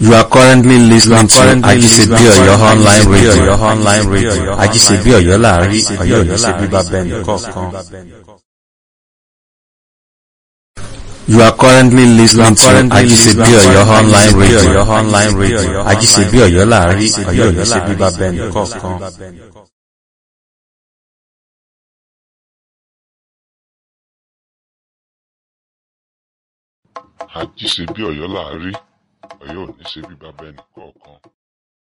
You are currently listening to Ajisebi Oyo online radio. online radio. Ajisebi Oyo láàrin Oyo ní ṣe bíbá bẹ́ẹ̀ nìkọ̀ọ̀kan. You are currently listening to Ajisebi Oyo online radio. online radio. Ajisebi Oyo láàrin Oyo ní ṣe bíbá bẹ́ẹ̀ nìkọ̀ọ̀kan. àjíṣe bí ọ̀yọ́ là á rí ọ̀yọ́ ò ní ṣe bí bàbá ẹnì kọ̀ọ̀kan